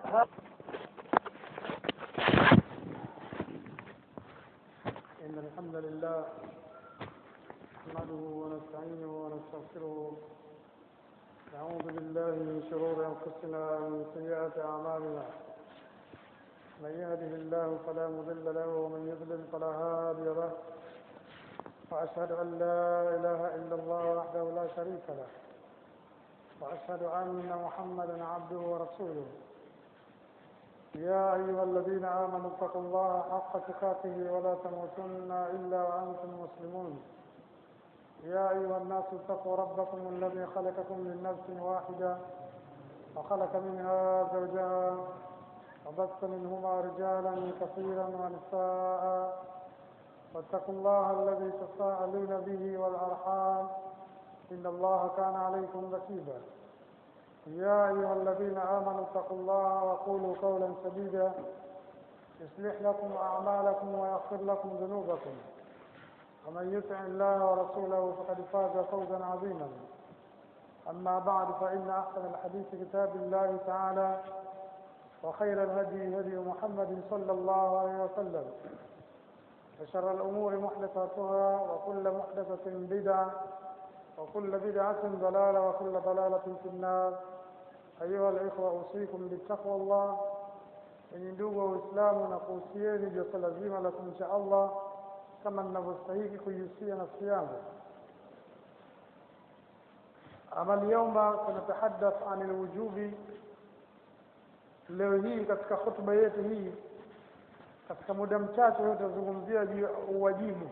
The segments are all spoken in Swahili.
إن الحمد لله نحمده ونستعينه ونستغفره نعوذ بالله من شرور أنفسنا ومن سيئات أعمالنا من يهده الله فلا مضل له ومن يضلل فلا هادي له وأشهد أن لا إله إلا الله وحده لا شريك له وأشهد أن محمدا عبده ورسوله يا أيها الذين آمنوا اتقوا الله حق تقاته ولا تموتن إلا وأنتم مسلمون يا أيها الناس اتقوا ربكم الذي خلقكم من نفس واحدة وخلق منها زوجها وبث منهما رجالا كثيرا ونساء واتقوا الله الذي تساءلون به والأرحام إن الله كان عليكم رقيبا يا أيها الذين آمنوا اتقوا الله وقولوا قولا سديدا يصلح لكم أعمالكم ويغفر لكم ذنوبكم ومن يطع الله ورسوله فقد فاز فوزا عظيما أما بعد فإن أحسن الحديث كتاب الله تعالى وخير الهدي هدي محمد صلى الله عليه وسلم وشر الأمور محدثاتها وكل محدثة بدعة وكل بدعة ضلالة وكل ضلالة في النار أيها الإخوة أوصيكم بالتقوى الله yenye ndugu wa Uislamu na kuhusieni joto lazima la kumcha Allah kama ninavyostahiki kuihusia nafsi yangu. Ama lyauma tunatahaddath an alwujubi, leo hii katika hotuba yetu hii, katika muda mchache tutazungumzia juu ya uwajibu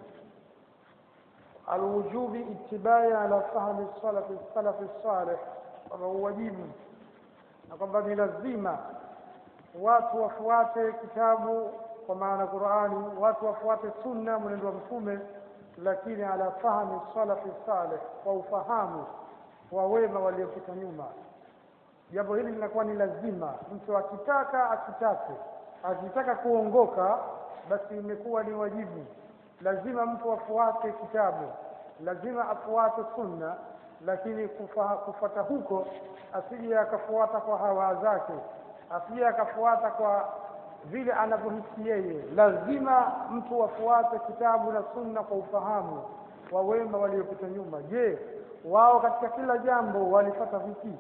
alwujubi itibai ala fahmi salafi salafi salih, kwamba uwajibu na kwamba ni lazima watu wafuate kitabu kwa maana Qur'ani, watu wafuate sunna, mwenendo wa Mtume, lakini ala fahmi salafi salih, kwa ufahamu wa wema waliopita nyuma. Jambo hili linakuwa ni lazima, mtu akitaka asitake, akitaka kuongoka, basi imekuwa ni wajibu lazima mtu afuate kitabu, lazima afuate sunna, lakini kufa, kufata huko asije akafuata kwa hawa zake, asije akafuata kwa vile anavyohisi yeye. Lazima mtu afuate kitabu na sunna kwa ufahamu wa wema waliopita nyuma. Je, wao katika kila jambo walifata vipi?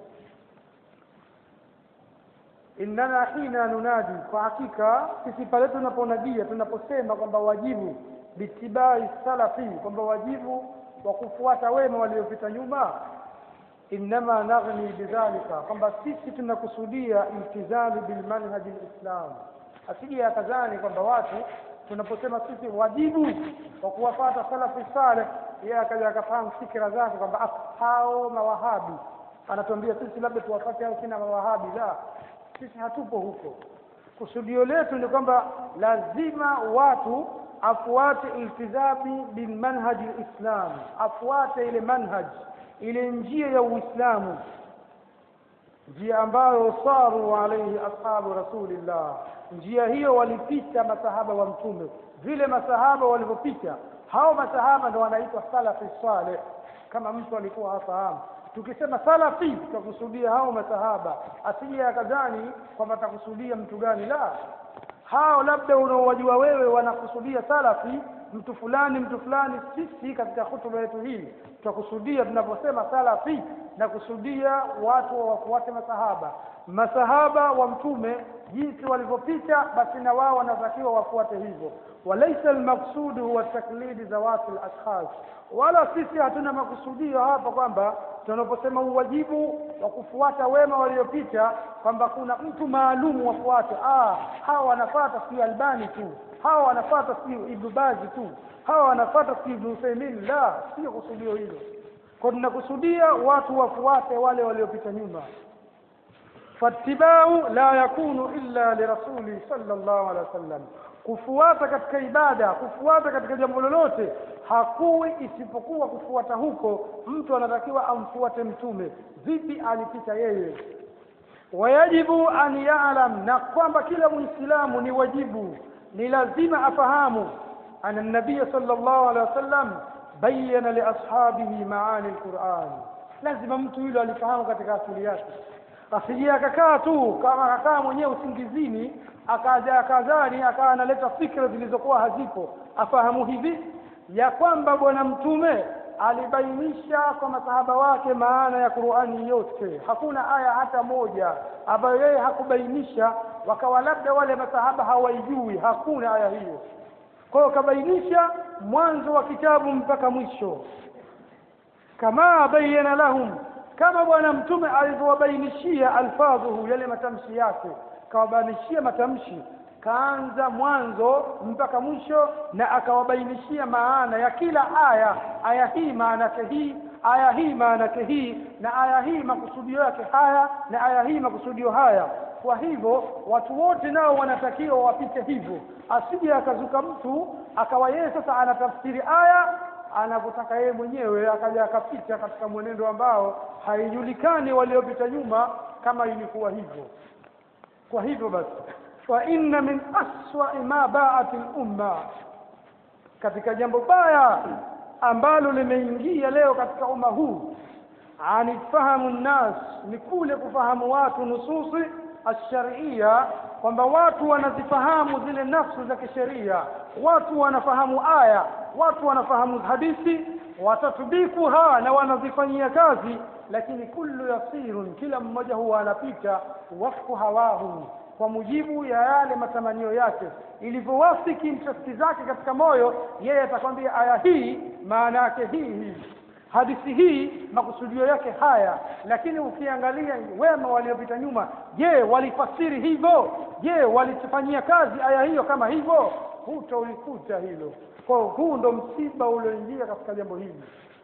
innana hina nunadi, kwa hakika sisi pale tunaponadia, tunaposema kwamba wajibu bitibai salafi, kwamba wajibu wa kufuata wema waliopita nyuma, innama naghni bidhalika, kwamba sisi tunakusudia iltizami bilmanhaji lislam. Asije akadhani kwamba watu tunaposema sisi wajibu wa kuwafata salafi saleh, yeye akaja akafahamu fikira zake kwamba hao mawahabi, anatuambia sisi labda tuwafate hao kina mawahabi. La, sisi hatupo huko. Kusudio letu ni kwamba lazima watu afuate iltizami bilmanhaji lislam, afuate ile manhaj, ile njia ya Uislamu, njia ambayo saru alaihi ashabu rasulillah. Njia hiyo walipita masahaba wa Mtume, vile masahaba walivyopita. Hao masahaba ndo wanaitwa salafi saleh, kama mtu alikuwa hafahamu tukisema salafi tutakusudia hao masahaba, asije akadhani kwamba takusudia mtu gani. La, hao labda unaowajua wewe wanakusudia salafi mtu fulani mtu fulani. Sisi katika hutuba yetu hii tutakusudia, tunaposema salafi na kusudia watu wafuate masahaba, masahaba wa Mtume jinsi walivyopita, basi na wao wanatakiwa wafuate hivyo. Walaisa almaqsudu huwa taklidi zawati alashkhas, wala sisi hatuna makusudio hapa kwamba tunaposema uwajibu wa kufuata wema waliopita kwamba kuna mtu maalumu wafuate. Ah, hawa wanafata si Albani tu, hawa wanafata si Ibnu Bazi tu, hawa wanafata si Ibnu Uthaymeen. La, sio kusudio hilo. Kwa tunakusudia watu wafuate wale waliopita nyuma. fattibau la yakunu illa lirasuli sallallahu alaihi wasallam, kufuata katika ibada, kufuata katika jambo lolote hakuwi isipokuwa kufuata huko, mtu anatakiwa amfuate Mtume. Vipi alipita yeye? Wayajibu an ya'lam, na kwamba kila Muislamu ni wajibu, ni lazima afahamu ana nabiya sallallahu alaihi wasallam bayyana li ashabihi maani alquran. Lazima mtu yule alifahamu katika akili yake asije akakaa tu kama akakaa mwenyewe usingizini akaja akadhani akawa analeta fikra zilizokuwa hazipo afahamu hivi ya kwamba bwana mtume alibainisha kwa masahaba wake maana ya Qur'ani yote hakuna aya hata moja ambayo yeye hakubainisha wakawa labda wale masahaba hawaijui hakuna aya hiyo kwa hiyo kabainisha mwanzo wa kitabu mpaka mwisho kama bayyana lahum kama bwana mtume alivyowabainishia alfadhuhu yale matamshi yake kawabainishia matamshi kaanza mwanzo mpaka mwisho na akawabainishia maana ya kila aya aya hii maana yake hii aya hii maana yake hii na aya hii makusudio yake haya na aya hii makusudio haya kwa hivyo watu wote nao wanatakiwa wapite hivyo asije akazuka mtu akawa yeye sasa anatafsiri aya anavyotaka yeye mwenyewe akaja akapita katika mwenendo ambao haijulikani waliopita nyuma kama ilikuwa hivyo kwa hivyo basi fa inna min aswa ma ba'at al-umma katika jambo baya ambalo limeingia leo katika umma huu anifahamu nnas ni kule kufahamu watu nususi ash-shar'iyya kwamba watu wanazifahamu zile nafsu za kisheria watu wanafahamu aya watu wanafahamu hadithi watatubikuha na wanazifanyia kazi lakini kullu yasirun kila mmoja huwa anapita wafku hawahu kwa mujibu ya yale matamanio yake ilivyowafiki interesti zake katika moyo yeye atakwambia aya hii maana yake hii hii hadithi hii makusudio yake haya lakini ukiangalia wema waliopita nyuma je walifasiri hivyo je walifanyia kazi aya hiyo kama hivyo hutaulikuta hilo kwa huu ndo msiba ulioingia katika jambo hili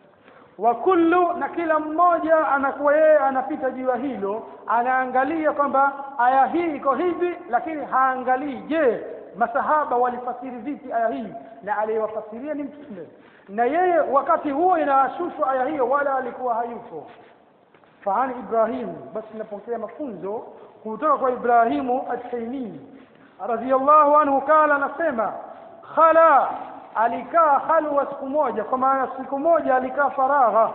wa kullu na kila mmoja anakuwa yeye anapita juu ya hilo anaangalia kwamba aya hii iko hivi lakini haangalii je masahaba walifasiri vipi aya hii na aliyewafasiria ni mtume na yeye wakati huo inashushwa aya hiyo wala alikuwa hayupo faani ibrahim basi napokea mafunzo kutoka kwa ibrahimu at-taymi radhiyallahu anhu kala anasema khala alikaa halwa siku moja kwa maana siku moja alikaa faragha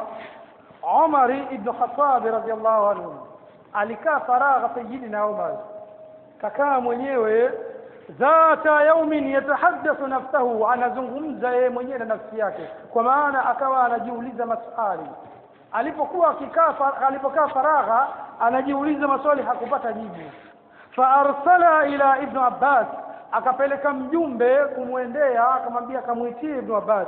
Umar ibn Khattab radhiyallahu anhu alikaa faragha sayyidina Umar kakaa mwenyewe dhata yaumin yatahaddathu nafsahu anazungumza yeye mwenyewe na nafsi yake kwa maana akawa anajiuliza maswali alipokuwa akikaa alipokaa faragha anajiuliza maswali hakupata jibu fa arsala ila ibn Abbas akapeleka mjumbe kumwendea akamwambia akamwitie Ibn Abbas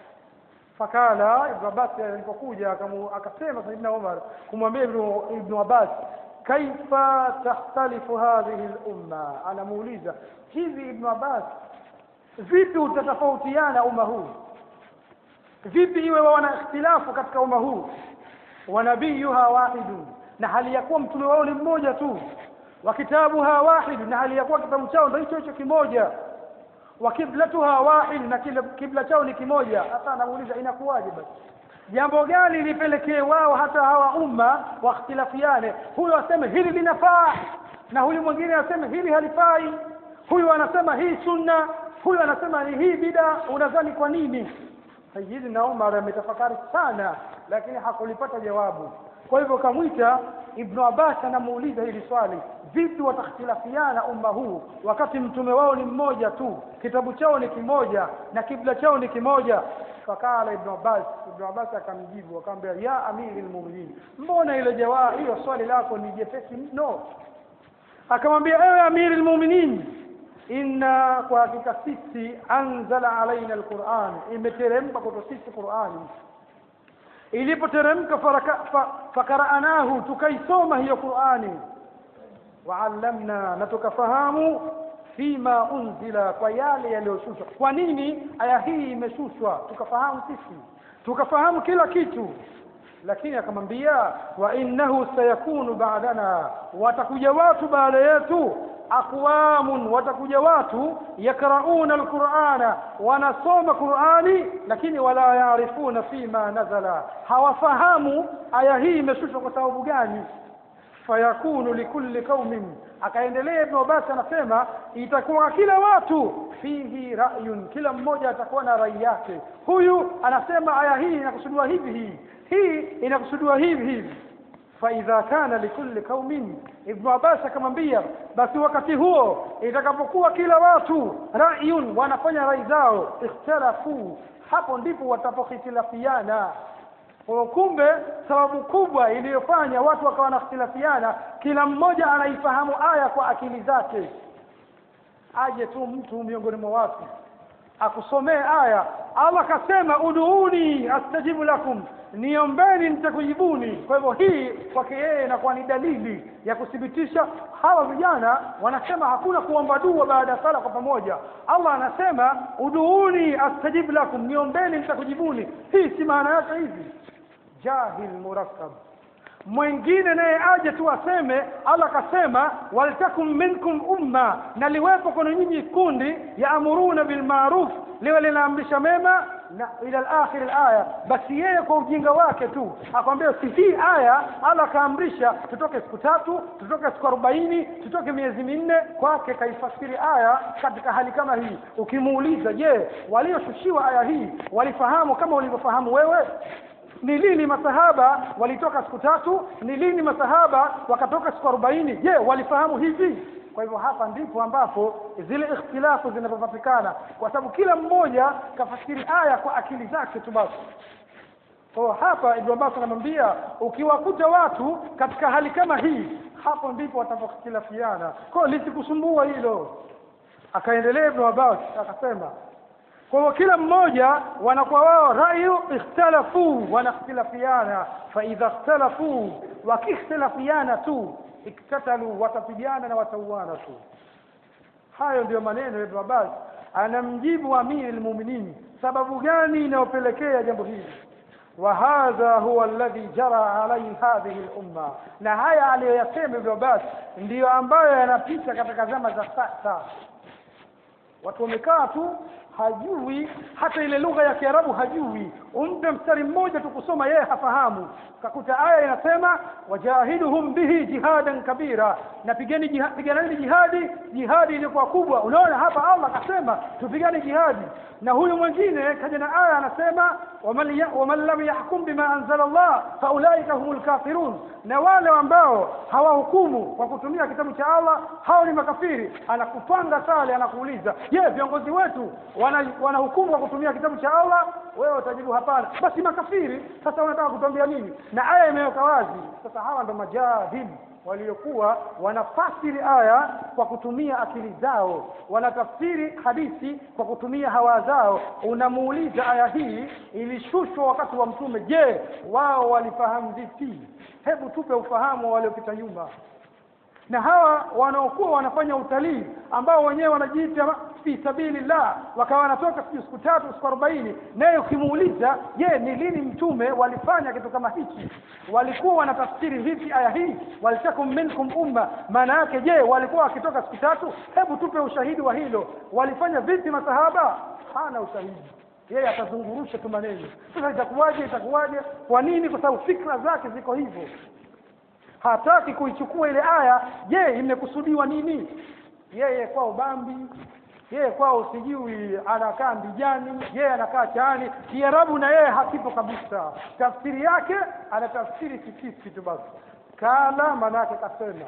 fakala Ibn Abbas alipokuja akasema Saidina Umar kumwambia Ibn Abbas kaifa tahtalifu hadhihi al-umma anamuuliza hivi Ibn Abbas vipi utatofautiana umma huu vipi iwe wana ikhtilafu katika umma huu wa nabiyuha wahidun na hali ya kuwa mtume wao ni mmoja tu wa kitabuha wahid na hali ya kuwa kitabu chao ndio hicho hicho kimoja wa kiblatuha wahid na kile kibla chao ni kimoja hasa anamuuliza inakuwaje basi jambo gani lipelekee wao hata hawa umma wakhtilafiane huyu aseme hili linafaa na huyu mwingine aseme hili halifai huyu anasema hii sunna huyu anasema ni hii bida unadhani kwa nini Sayyidina Umar ametafakari sana lakini hakulipata jawabu kwa hivyo kamwita Ibn Abbas anamuuliza hili swali vipi watakhtilafiana umma huu wakati mtume wao ni mmoja tu kitabu chao ni kimoja na kibla chao ni kimoja fakala Ibn Abbas Ibn Abbas akamjibu akamwambia ya amiri almu'minin mbona ile jawabu hiyo swali lako ni jepesi mno akamwambia ewe amiri almu'minin inna kwa hakika sisi anzala alaina alquran imeteremka kwetu sisi qurani ilipoteremka fakaraanahu tukaisoma hiyo qurani waallamna na tukafahamu fima unzila kwa yale yaliyoshushwa kwa nini aya hii imeshushwa tukafahamu sisi tukafahamu kila kitu lakini akamwambia wa innahu sayakunu ba'dana watakuja watu baada yetu aqwamun watakuja watu yakrauna alqur'ana wanasoma qur'ani lakini wala yaarifuna fima nazala hawafahamu aya hii imeshushwa kwa sababu gani fayakunu likulli qaumin akaendelea ibn Abbas anasema itakuwa kila watu fihi ra'yun kila mmoja atakuwa na rai yake huyu anasema aya hii inakusudiwa hivi hii hii inakusudiwa hivi hivi faidha kana likulli qaumin ibnu abbas akamwambia basi wakati huo itakapokuwa kila watu rayun wanafanya rai zao ikhtalafu hapo ndipo watapohitilafiana kwa kumbe sababu kubwa iliyofanya watu wakawa wanakhtilafiana kila mmoja anaifahamu aya kwa akili zake aje tu mtu miongoni mwa watu akusomee aya Allah kasema uduuni astajibu lakum niombeni nitakujibuni kwa hivyo hii kwake yeye inakuwa ni dalili ya kuthibitisha hawa vijana wanasema hakuna kuomba dua baada ya sala kwa pamoja Allah anasema uduuni astajibu lakum niombeni nitakujibuni hii si maana yake hivi jahil murakkab mwingine naye aje tu aseme Allah akasema waltakum minkum umma na liwepo kuna nyinyi kundi yaamuruna bilmaruf liwe linaamrisha mema na ila al-akhir al-aya basi yeye kwa ujinga wake tu akwambia si hii aya Allah akaamrisha tutoke siku tatu tutoke siku arobaini tutoke miezi minne kwake kaifasiri aya katika hali kama hii ukimuuliza je walioshushiwa aya hii walifahamu kama ulivyofahamu wewe ni lini masahaba walitoka siku tatu ni lini masahaba wakatoka siku arobaini je walifahamu hivi kwa hivyo hapa ndipo ambapo zile ikhtilafu zinapopatikana kwa sababu kila mmoja kafasiri aya kwa akili zake tu basi kwa hapa Ibn Abbas anamwambia ukiwakuta watu katika hali kama hii hapo ndipo watapokhtilafiana kwa lisikusumbua hilo akaendelea Ibn Abbas akasema kwa hivyo kila mmoja wanakuwa wao rayu ikhtalafu wanakhtilafiana fa idha ikhtalafu wakikhtilafiana tu iktatalu watapigana na watauana tu hayo ndiyo maneno ya Ibn Abbas anamjibu amiri almu'minin sababu gani inayopelekea jambo hili wa hadha huwa alladhi jara alayhi hadhihi al-umma na haya aliyoyasema Ibn Abbas ndiyo ambayo yanapita katika zama za sasa watu wamekaa tu hajui hata ile lugha ya Kiarabu hajui umpe mstari mmoja tu kusoma yeye hafahamu kakuta aya inasema wajahiduhum bihi jihadan kabira na pigeni jihadi piganeni jihadi jihadi iliyokuwa kubwa unaona hapa Allah akasema tupigane jihadi na huyu mwingine kaja na aya anasema waman ya- waman lam yahkum bima anzala Allah faulaika humul kafirun na wale ambao hawahukumu kwa kutumia kitabu cha Allah hao ni makafiri anakupanga sale anakuuliza je viongozi wetu wana wanahukumu kwa kutumia kitabu cha Allah wewe utajibu hapana basi makafiri sasa unataka kutuambia nini na aya imeweka wazi sasa hawa ndo majahili waliokuwa wanafasiri aya kwa kutumia akili zao wanatafsiri hadithi kwa kutumia hawa zao unamuuliza aya hii ilishushwa wakati wa mtume je wao walifahamu vipi hebu tupe ufahamu wa waliopita nyuma na hawa wanaokuwa wanafanya utalii ambao wenyewe wanajiita ma- fi sabilillah wakawa wanatoka sijui siku tatu siku arobaini naye ukimuuliza je ni lini mtume walifanya kitu kama hichi walikuwa wanatafsiri vipi aya hii walitakum minkum umma maana yake je walikuwa wakitoka siku tatu hebu tupe ushahidi wa hilo walifanya vipi masahaba hana ushahidi yeye atazungurusha tu maneno sasa itakuwaje itakuwaje kwa nini kwa sababu fikra zake ziko hivyo hataki kuichukua ile aya je imekusudiwa nini yeye kwao bambi yeye kwao sijui anakaa mbijani yeye anakaa chaani kiarabu na yeye hakipo kabisa tafsiri yake anatafsiri kikisi tu basi kala manake kasema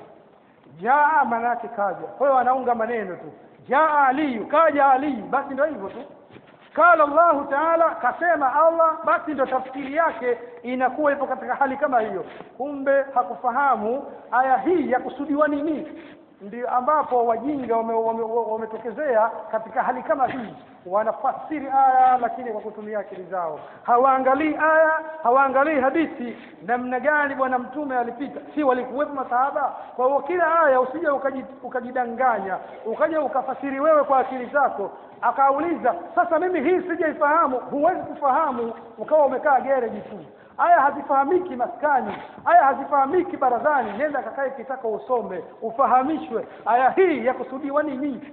jaa manake kaja kwa hiyo anaunga maneno tu jaa aliyu kaja aliyu basi ndio hivyo tu qala Allahu taala kasema Allah basi ndo tafsiri yake inakuwa ipo katika hali kama hiyo kumbe hakufahamu aya hii ya kusudiwa nini ndio ambapo wajinga wametokezea wame, wame wametokezea katika hali kama hii wanafasiri aya lakini kwa kutumia akili zao hawaangalii aya hawaangalii hadithi namna gani bwana mtume alipita si walikuwepo masahaba kwa hiyo kila aya usije ukaji- ukajidanganya ukaja ukafasiri wewe kwa akili zako akauliza sasa mimi hii sijaifahamu huwezi kufahamu ukawa umekaa gereji tu aya hazifahamiki maskani aya hazifahamiki barazani nenda kakae kitaka usome ufahamishwe aya hii ya kusudiwa nini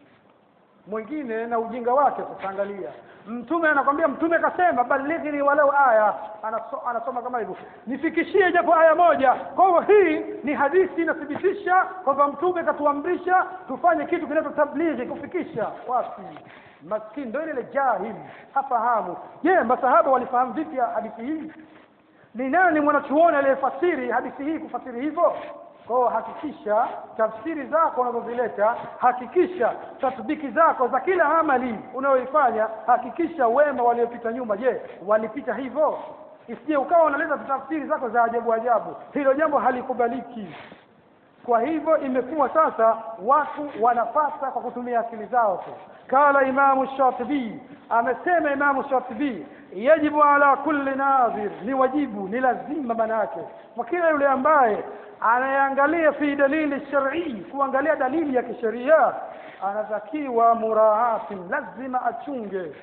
mwingine na ujinga wake tutaangalia mtume anakwambia mtume kasema balighni walau aya Anaso, anasoma kama hivyo nifikishie japo aya moja kwa hivyo hii ni hadithi inathibitisha kwamba mtume katuamrisha tufanye kitu kinachotablighi kufikisha wapi maskini ndio ile jahili hafahamu je masahaba walifahamu vipi hadithi hii ni nani mwanachuoni aliyefasiri hadithi hii kufasiri hivyo kwa hiyo hakikisha tafsiri zako unazozileta hakikisha tatbiki zako za kila amali unayoifanya hakikisha wema waliopita nyuma je walipita hivyo isije ukawa unaleta tafsiri zako za ajabu ajabu hilo jambo halikubaliki kwa hivyo imekuwa sasa watu wanapasa kwa kutumia akili zao tu kala imamu shatibi amesema imamu shatibi yajibu ala kulli nadhir ni wajibu ni lazima manake kwa kila yule ambaye anayeangalia fi dalili shar'i kuangalia dalili ya kisheria anatakiwa muraatin lazima achunge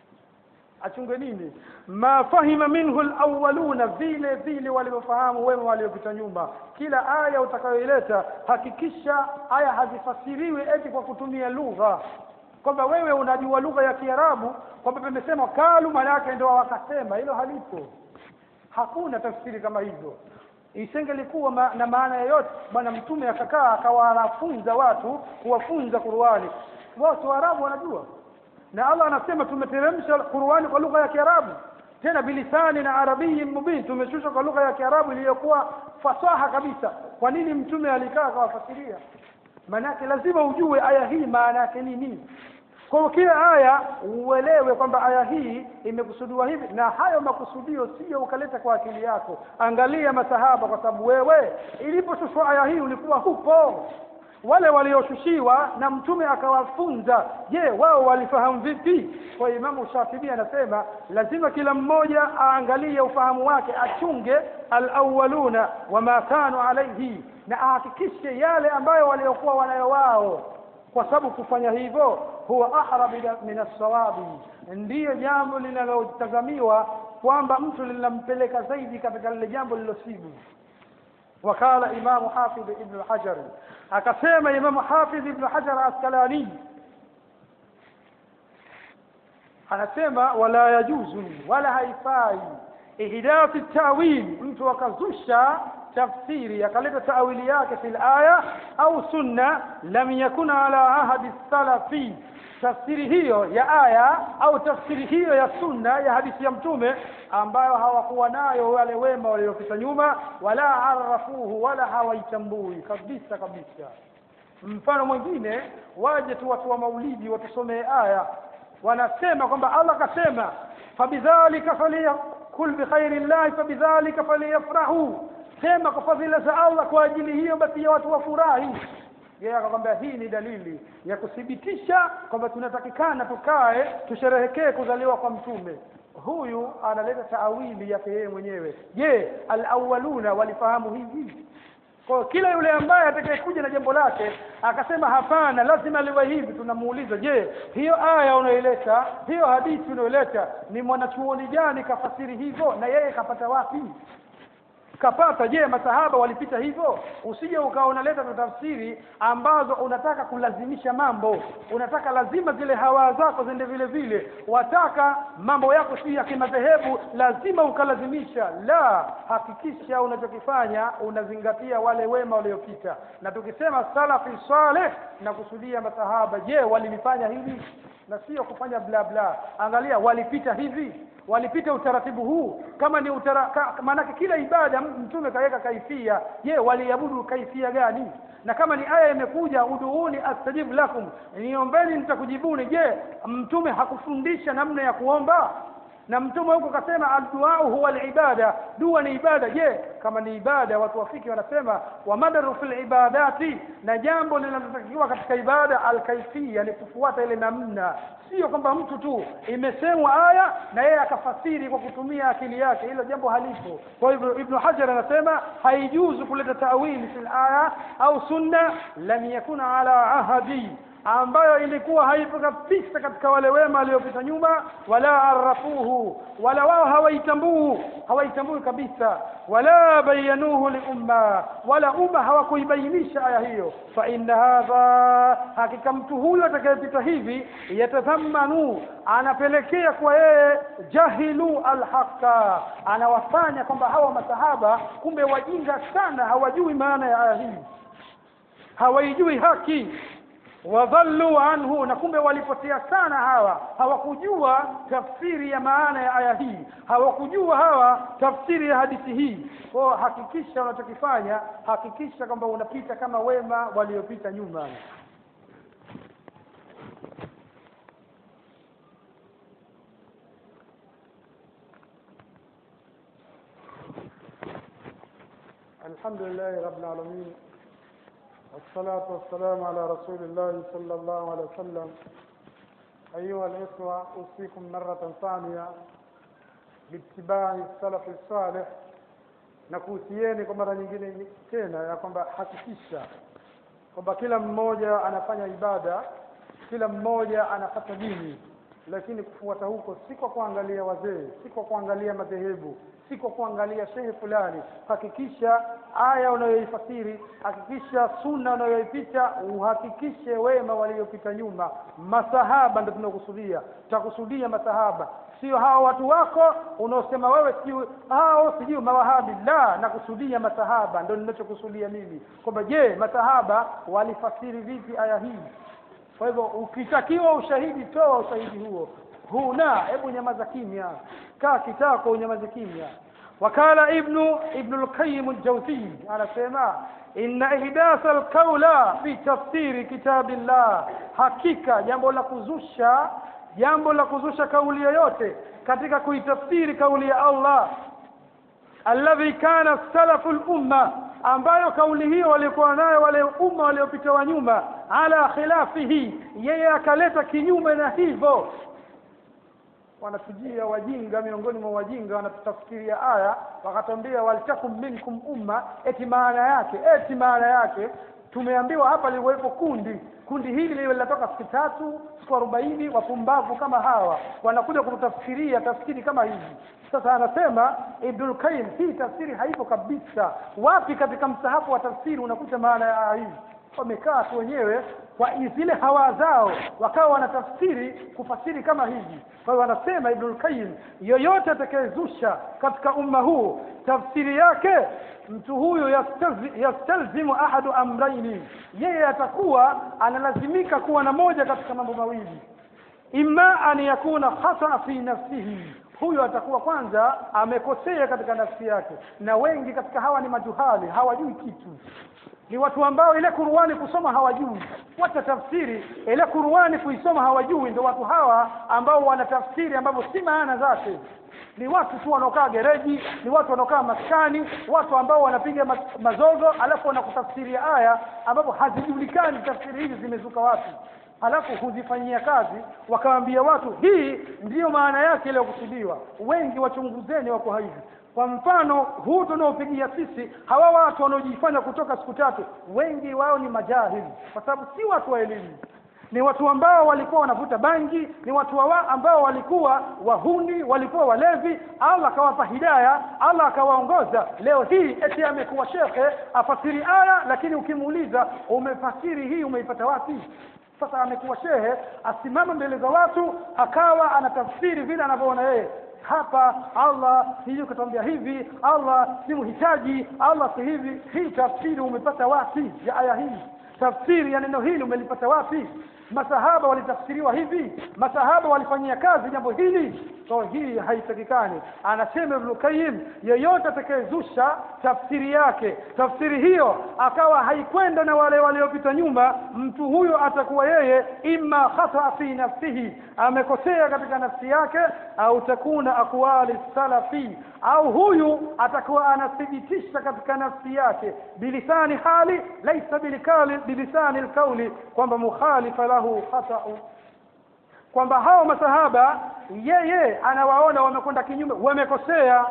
achunge nini ma fahima minhu alawwaluna vile vile walivyofahamu wema waliopita nyuma kila aya utakayoileta hakikisha aya hazifasiriwi eti kwa kutumia lugha kwamba wewe unajua lugha ya Kiarabu kwamba pamesema kalu maana yake ndio wakasema hilo halipo hakuna tafsiri kama hivyo isingelikuwa ma, na maana yoyote bwana mtume akakaa akawafunza watu kuwafunza Qur'ani watu Waarabu wanajua na Allah anasema tumeteremsha Qur'ani kwa lugha ya Kiarabu tena bilisani na arabii mubin tumeshusha kwa lugha ya Kiarabu iliyokuwa fasaha kabisa kwa nini mtume alikaa akawafasiria maanake lazima ujue aya hii maana yake nini kwa hiyo kila aya uelewe kwamba aya hii imekusudiwa hivi na hayo makusudio sio ukaleta kwa akili yako angalia masahaba kwa sababu wewe iliposhushwa aya hii ulikuwa hupo wale walioshushiwa na mtume akawafunza je wao walifahamu vipi kwa imamu shafibi anasema lazima kila mmoja aangalie ufahamu wake achunge alawwaluna wama kanu alaihi na ahakikishe yale ambayo waliokuwa wanayo wao kwa sababu kufanya hivyo huwa ahrab min as-sawabi ndiyo jambo linalotazamiwa kwamba mtu linampeleka zaidi katika lile jambo lilosibu wakala imamu hafidh ibn hajar akasema imamu hafidh ibn hajar askalani anasema wala yajuzu wala haifai ihdathi tawil mtu akazusha tafsiri akaleta tawili yake fil aya au sunna lam yakun ala ahadi salafi tafsiri hiyo ya aya au tafsiri hiyo ya sunna ya hadithi ya mtume ambayo hawakuwa nayo wale wema waliopita nyuma wala arafuhu wala hawaitambui kabisa kabisa mfano mwingine waje tu watu wa maulidi watusomee aya wanasema kwamba Allah kasema fabidhalika faliyakul bikhairi llahi fabidhalika faliyafrahu sema kwa fadhila za Allah kwa ajili hiyo basi ya watu wafurahi yeye akakwambia hii ni dalili ya kuthibitisha kwamba tunatakikana tukae tusherehekee kuzaliwa kwa mtume huyu analeta taawili yake yeye mwenyewe je alawwaluna walifahamu hivi kwa kila yule ambaye atakayekuja na jambo lake akasema hapana lazima liwe hivi tunamuuliza je hiyo aya unaileta hiyo hadithi unaileta ni mwanachuoni gani kafasiri hivyo na yeye kapata wapi kapata je masahaba walipita hivyo usije ukawa unaleta tafsiri ambazo unataka kulazimisha mambo unataka lazima zile hawa zako zende vile vile wataka mambo yako si ya kimadhehebu lazima ukalazimisha la hakikisha unachokifanya unazingatia wale wema waliopita na tukisema salafi saleh na kusudia masahaba je walilifanya hivi na sio kufanya bla bla angalia walipita hivi walipita utaratibu huu kama ni utara, ka, maanake kila ibada mtume kaweka kaifia je waliabudu kaifia gani na kama ni aya imekuja uduuni astajibu lakum niombeni nitakujibuni je mtume hakufundisha namna ya kuomba na mtume huko kasema adduau huwa alibada dua ni ibada je kama ni ibada watu wafiki wanasema wa madaru fil ibadati na jambo linalotakiwa katika ibada alkaifia ni kufuata ile namna sio kwamba mtu tu imesemwa aya na yeye akafasiri kwa kutumia akili yake hilo jambo halipo kwa hivyo ibn hajar anasema haijuzu kuleta tawili fil aya au sunna lam yakuna ala ahadi ambayo ilikuwa haipo kabisa katika wale wema waliopita nyuma wala arafuhu wala wao hawaitambuu hawaitambui kabisa wala bayanuhu liumma wala umma hawakuibainisha aya hiyo fa inna hadha hakika mtu huyo atakayepita hivi yatadhamanu anapelekea kwa yeye jahilu alhaqa anawafanya kwamba hawa masahaba kumbe wajinga sana hawajui maana ya aya hii hawaijui haki wadhallu anhu na kumbe walipotea sana hawa hawakujua tafsiri ya maana ya aya hii hawakujua hawa tafsiri ya hadithi hii kwao hakikisha unachokifanya hakikisha kwamba unapita kama wema waliopita nyuma الحمد لله رب العالمين والصلاة والسلام على رسول الله صلى الله عليه وسلم أيها الإخوة أوصيكم مرة ثانية باتباع السلف الصالح na kuhusieni kwa mara nyingine tena ya kwamba hakikisha kwamba kila mmoja anafanya ibada kila mmoja anapata dini lakini kufuata huko si kwa kuangalia wazee si kwa kuangalia madhehebu si kwa kuangalia shehe fulani hakikisha aya unayoifasiri hakikisha sunna unayoipita uhakikishe wema waliopita nyuma masahaba ndio tunakusudia tutakusudia masahaba sio hao watu wako unaosema wewe sijui hao sijui mawahabi la nakusudia masahaba ndio ninachokusudia mimi kwamba je masahaba walifasiri vipi aya hii kwa hivyo ukitakiwa ushahidi toa ushahidi huo huna hebu nyamaza kimya kaa kitako unyamaze kimya wakala ibnu ibnu lqayim ljawziy anasema inna ihdasa alqaula fi tafsiri kitabillah hakika jambo la kuzusha jambo la kuzusha kauli yoyote katika kuitafsiri kauli ya allah alladhi kana salafu lumma ambayo kauli hiyo walikuwa nayo wale umma waliopita wa nyuma ala khilafihi yeye akaleta kinyume na hivyo wanatujia wajinga miongoni mwa wajinga wanatutafsiria aya wakatambia waltakum minkum umma eti maana yake eti maana yake tumeambiwa hapa liwepo kundi kundi hili liwe linatoka siku tatu siku arobaini wapumbavu kama hawa wanakuja kututafsiria tafsiri kama hizi sasa anasema Ibnul Qayyim hii tafsiri haipo kabisa wapi katika msahafu wa tafsiri unakuta maana ya aya hii wamekaa tu wenyewe kwa zile hawa zao wakawa wanatafsiri kufasiri kama hivi kwa hiyo wanasema Ibnul Qayyim yoyote atakayezusha katika umma huu tafsiri yake mtu huyu yastazi- yastalzimu ahadu amraini yeye atakuwa analazimika kuwa na moja katika mambo mawili imma an yakuna khata fi nafsihi huyo atakuwa kwanza amekosea katika nafsi yake na wengi katika hawa ni majuhali hawajui kitu ni watu ambao ile Qur'ani kusoma hawajui wacha tafsiri ile Qur'ani kuisoma hawajui ndio watu hawa ambao wanatafsiri ambavyo si maana zake ni watu tu wanaokaa gereji ni watu wanaokaa maskani watu ambao wanapiga ma mazogo alafu wanakutafsiria aya ambapo hazijulikani tafsiri hizi zimezuka wapi halafu huzifanyia kazi wakawaambia watu hii ndiyo maana yake iliyokusudiwa wengi wachunguzeni wako hivi kwa mfano huu tunaopigia sisi hawa watu wanaojifanya kutoka siku tatu wengi wao ni majahili kwa sababu si watu wa elimu ni watu ambao walikuwa wanavuta bangi ni watu wa ambao walikuwa wahuni walikuwa walevi Allah akawapa hidaya Allah akawaongoza leo hii eti amekuwa shekhe afasiri aya lakini ukimuuliza umefasiri hii umeipata wapi sasa amekuwa shehe asimama mbele za watu akawa anatafsiri vile anavyoona yeye hapa Allah sijui katambia hivi Allah si mhitaji Allah si hivi hii tafsiri umepata wapi ya aya hii tafsiri ya neno hili umelipata wapi masahaba walitafsiriwa hivi masahaba walifanyia kazi jambo hili so hii haitakikani anasema Ibn Qayyim yeyote atakayezusha tafsiri yake tafsiri hiyo akawa haikwenda na wale waliopita nyuma mtu huyo atakuwa yeye imma khata fi nafsihi amekosea katika nafsi yake au takuna aqwali salafi au huyu atakuwa anathibitisha katika nafsi yake bilisani hali laisa bilikali bilisani alqawli kwamba mukhalifa lahu khata'u kwamba hao masahaba yeye anawaona wamekwenda kinyume wamekosea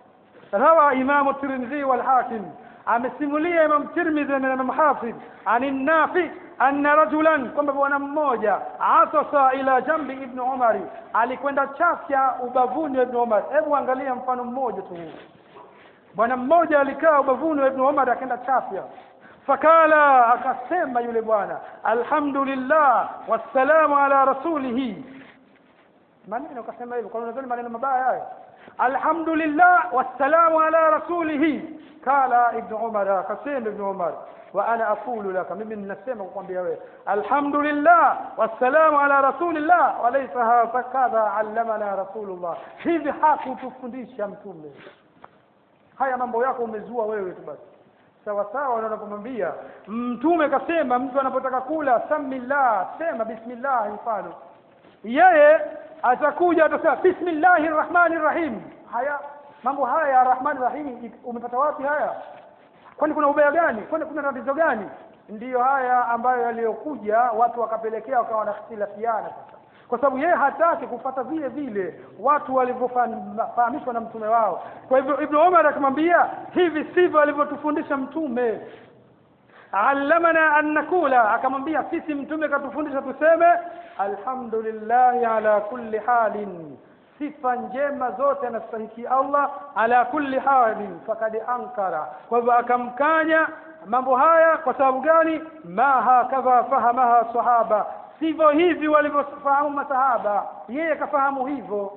rawa imamu tirmidhi wal hakim amesimulia imam tirmidhi na imam hafidh an nafi anna rajulan kwamba bwana mmoja atasa ila jambi ibn umari alikwenda chafya ubavuni wa ibn umar hebu angalia mfano mmoja tu bwana mmoja alikaa ubavuni wa ibn umar akaenda chafya fakala akasema yule bwana alhamdulillah wassalamu ala rasulihi maneno akasema hivyo kwa unadhani maneno mabaya hayo alhamdulillah wassalamu ala rasulihi kala ibnu umar akasema ibnu umar wa ana aqulu laka mimi ninasema kukwambia wewe alhamdulillah wassalamu ala rasulillah walaysa hakadha allamana rasulullah hivi hakutufundisha mtume haya mambo yako umezua wewe tu basi sawa sawa na unapomwambia mtume kasema mtu anapotaka kula samillah sema bismillah mfano yeye atakuja atasema bismillahi rrahmani rrahim haya mambo haya ya rahmani rahim umepata wapi haya kwani kuna ubaya gani kwani kuna tatizo gani ndiyo haya ambayo yaliyokuja watu wakapelekea wakawa wanakhtilafiana sasa kwa sababu yeye hataki kufata vile vile watu walivyofahamishwa na mtume wao kwa hivyo ibnu umar akamwambia hivi sivyo alivyotufundisha mtume allamana an nakula akamwambia sisi mtume katufundisha tuseme alhamdulillahi ala kulli halin sifa njema zote anastahiki allah ala kulli halin fakad ankara kwa hivyo akamkanya mambo haya kwa sababu gani ma hakadha fahamaha sahaba sivyo hivi walivyofahamu masahaba yeye kafahamu hivyo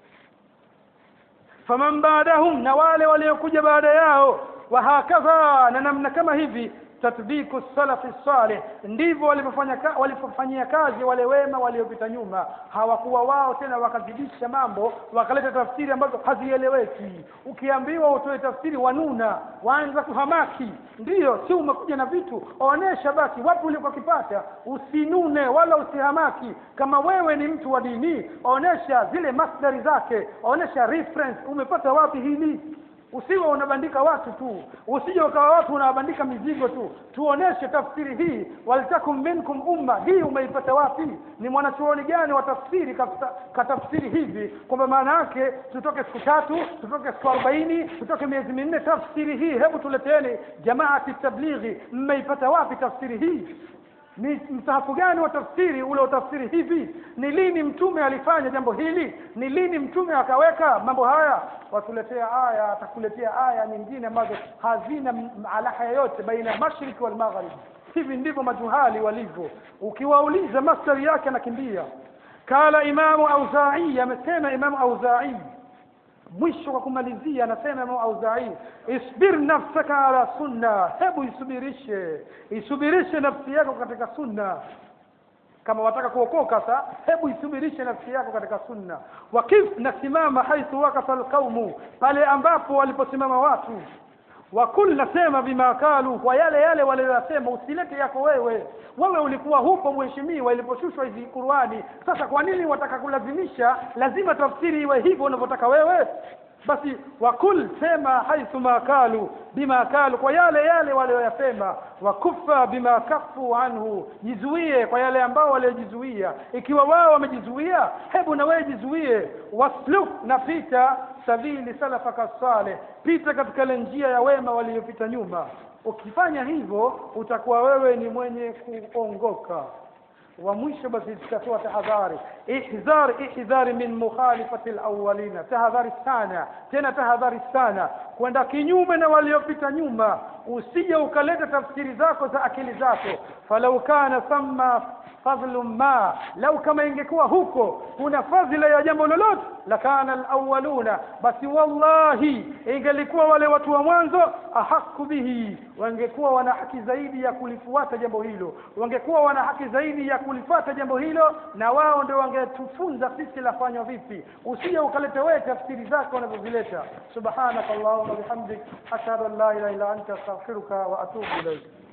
faman baadahum na wale waliokuja baada yao wahakadha na namna kama hivi tatbiku salafi salih ndivyo walivyofanya walipofanyia kazi wale wema waliopita nyuma hawakuwa wao tena wakazidisha mambo wakaleta tafsiri ambazo hazieleweki ukiambiwa utoe tafsiri wanuna waanza kuhamaki ndiyo si umekuja na vitu onesha basi wapi ulikokipata usinune wala usihamaki kama wewe ni mtu wa dini onesha zile masdari zake onesha reference umepata wapi hili usiwe unabandika watu tu usije ukawa watu unawabandika mizigo tu tuoneshe tafsiri hii waltakum minkum umma hii umeipata wapi ni mwanachuoni gani wa tafsiri katafsiri hivi kwamba maana yake tutoke siku tatu tutoke siku arobaini tutoke miezi minne tafsiri hii hebu tuleteni jamaati tablighi mmeipata wapi tafsiri hii ni msahafu gani wa tafsiri ule utafsiri hivi ni lini mtume alifanya jambo hili ni lini mtume akaweka mambo haya watuletea aya atakuletea aya nyingine ambazo hazina alaha yoyote baina ya mashariki wal magharibi hivi ndivyo majuhali walivyo ukiwauliza mastari yake anakimbia kala imamu auzai amesema imamu auzai mwisho kwa kumalizia anasema Imam Auzai isbir nafsaka ala sunna hebu isubirishe isubirishe nafsi yako katika sunna kama wataka kuokoka sa hebu isubirishe nafsi yako katika sunna wakif nasimama haithu wakafa alqaumu pale ambapo waliposimama watu wakul nasema bima kalu kwa yale yale waliyosema usilete yako wewe wewe ulikuwa hupo mheshimiwa iliposhushwa hizi Qur'ani sasa kwa nini wataka kulazimisha lazima tafsiri iwe hivyo unavyotaka wewe basi wakul sema haithu ma kalu bima kalu kwa yale yale walioyasema wakufa bima kafu anhu jizuie kwa yale ambao waliojizuia ikiwa wao wamejizuia hebu na wewe jizuie wasluk na pita sabili salafaka saleh pita katika ile njia ya wema waliopita nyuma ukifanya hivyo utakuwa wewe ni mwenye kuongoka wa mwisho basi tutatoa tahadhari ihzar ihdhari min mukhalifati alawwalina tahadhari sana tena tahadhari sana kwenda kinyume na waliopita nyuma usije ukaleta tafsiri zako za akili zako falau kana thumma fadlu ma lau kama ingekuwa huko kuna fadhila ya jambo lolote lakana alawwaluna basi wallahi ingelikuwa wale watu wa mwanzo ahaku bihi wangekuwa wana haki zaidi ya kulifuata jambo hilo wangekuwa wana haki zaidi ya kulifuata jambo hilo na wao ndio wangetufunza sisi lafanywa vipi usije ukaleta wewe tafsiri zako unazozileta subhanakallahumma bihamdik ashhadu an la ilaha illa anta astaghfiruka wa atubu ilayk